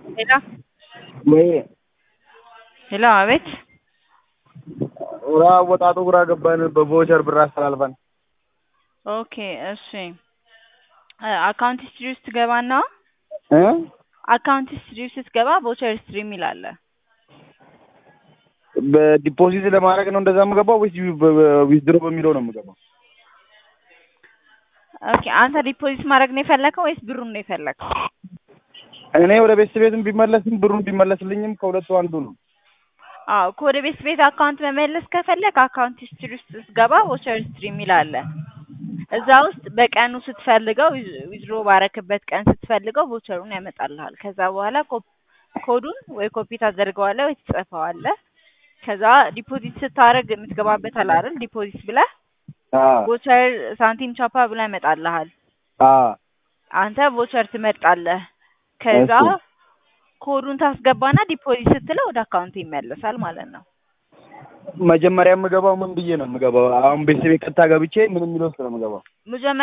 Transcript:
Hello, ወይ hello አቤት። ራ ወጣቱ ግራ ገባን። በቮቸር ብር አስተላልፈን ኦኬ እሺ። አካውንት ሂስትሪ ውስጥ ትገባና እ አካውንት ሂስትሪ ውስጥ ስትገባ ቮቸር ሂስትሪ የሚል አለ። በዲፖዚት ለማድረግ ነው እንደዛ የምገባው ወይስ ዊዝድሮ በሚለው ነው የምገባው? ኦኬ አንተ ዲፖዚት ማድረግ ነው የፈለከው ወይስ ብሩን ነው የፈለከው? እኔ ወደ ቤት ቤትም ቢመለስም ብሩን ቢመለስልኝም ከሁለቱ አንዱ ነው። አዎ እኮ ወደ ቤት ቤት አካውንት መመለስ ከፈለክ አካውንት ሂስትሪ ውስጥ ስትገባ ቮቸር ሂስትሪ የሚል አለ። እዛ ውስጥ በቀኑ ስትፈልገው ዊዝድሮ ባረክበት ቀን ስትፈልገው ቮቸሩን ያመጣልሃል። ከዛ በኋላ ኮ- ኮዱን ወይ ኮፒ ታደርገዋለህ ወይ ትጽፈዋለህ። ከዛ ዲፖዚት ስታደርግ የምትገባበት አለ አይደል? ዲፖዚት ብለህ አ ቮቸር ሳንቲም ቻፓ ብላ ይመጣልሃል። አ አንተ ቮቸር ትመርጣለህ። ከዛ እሺ። ኮዱን ታስገባና ዲፖዚት ስትለው ወደ አካውንት ይመለሳል ማለት ነው። መጀመሪያ የምገባው ምን ብዬ ነው የምገባው? አሁን ቤተሰቤ ቀጥታ ገብቼ ምን የሚለው ውስጥ ነው የምገባው? መጀመሪያ